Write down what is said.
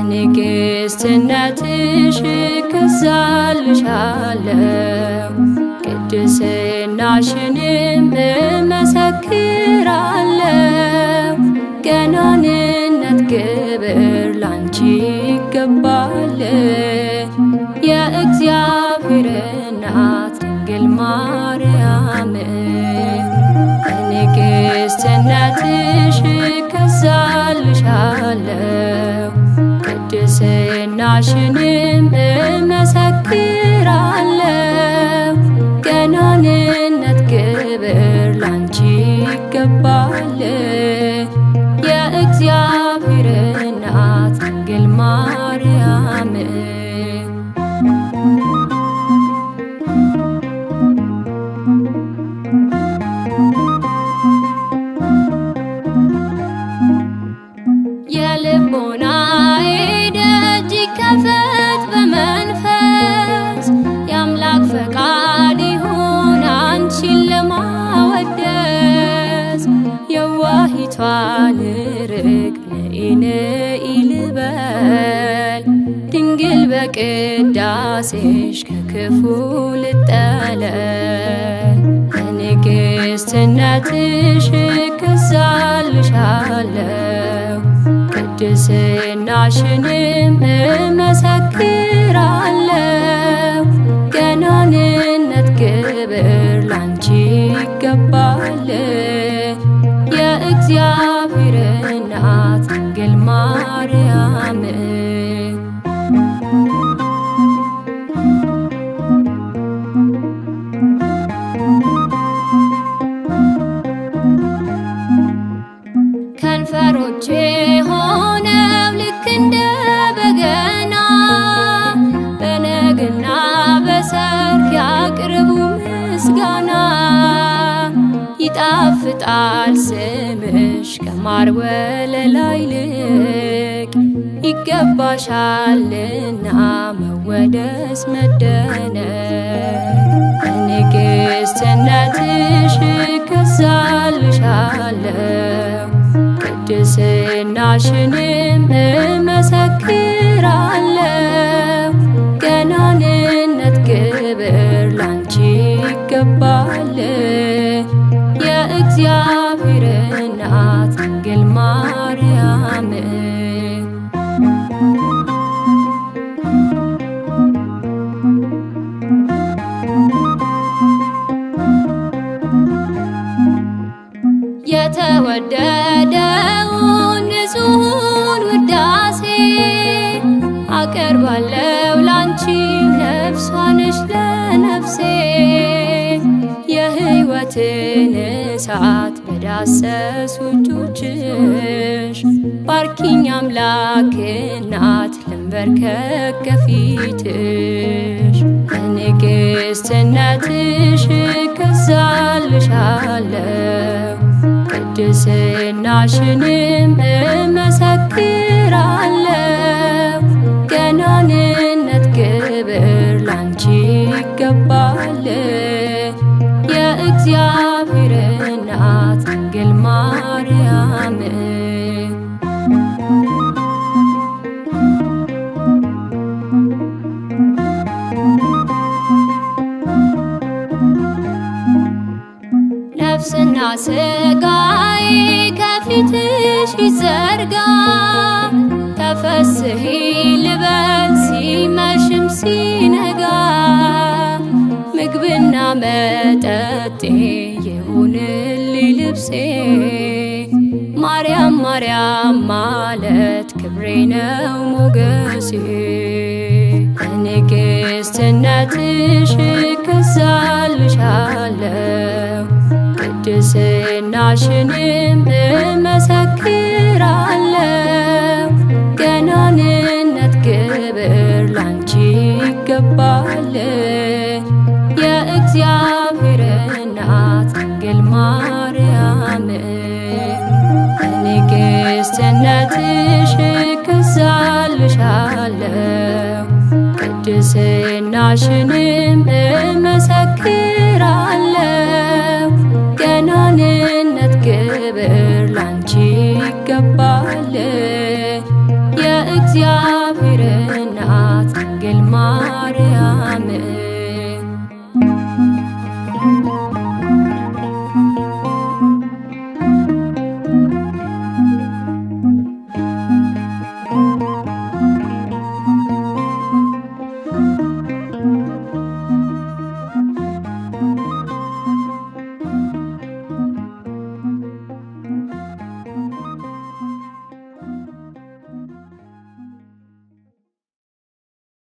በንግሥትነትሽ እገዛልሻለሁ ቅድስናሽንም እመሰክራለሁ። ገናንነት ክብር ላንቺ ይገባል። የእግዚአብሔር እናት ድንግል ማርያም በንግሥትነትሽ እገዛልሻለሁ ቅድስናሽንም እመሰክራለሁ። ገናንነት ክብር ላንቺ ይገባል። የእግዚአብሔር እናት ድንግል ማርያም የልቦናዬ ደጅ ይከፈት በመንፈስ የአምላክ ፈቃድ ይሁን አንቺን ለማወደስ የዋሂቷ ልርግ ነኢነኢ ልበል ድንግል በቅዳሴሽ ከክፉ ልጠለል በንግሥትነትሽ እገዛልሻለሁ ቅድስናሽንም እመሰክራለሁ። ገናንነት ክብር ላንቺ ይገባል። የእግዚአብሔር እናት ድንግል ማርያም ከንፈሮቼ ሆነው ልክ እንደ በገና በነግና በሰርክ ያቅርቡ ምስጋና። ይጣፍጣል ስምሽ ከማር ወለላ ይልቅ ይገባሻልና መወደስ መደነቅ በንግሥትነትሽ እገዛልሻለሁ ቅድስናሽንም እመሰክራለሁ። ገናንነት ክብር ላንቺ ይገባል። የእግዚአብሔር እናት ድንግል ማርያም የተወደደውን ንጹሑን ውዳሴ አቀርባለሁ ላንቺ ነፍሷ ነሽ ለነፍሴ የሕይወትን እሳት በዳሰሱ እጆችሽ ባርኪኝ አምላክ እናት ልንበርከክ ከፊትሽ በንግሥትነትሽ እገዛልሻለሁ ቅድስናሽንም እመሰክራለሁ። ገናንነት ክብር ላንቺ ይገባል። የእግዚአብሔር እናት ድንግል ማርያም ነፍስና ስጋዬ ከፊትሽ ይዘርጋ ተፈስሒ ልበል ሲመሽም ሲነጋ ምግብና መጠጤ ይሁንልኝ ልብሴ ማርያም ማርያም ማለት ክብሬ ነው ሞገሴ በንግሥትነትሽ እገዛልሻለሁ ቅድስናሽንም እመሰክራለሁ። ገናንነት ክብር ላንቺ ይገባል። የእግዚአብሔር እናት ድንግል ማርያም በንግሥትነትሽ እገዛልሻለሁ ቅድስናሽንም እመሰክራለሁ። ገናንነት ክብር ላንቺ ይገባል። የእግዚአብሔር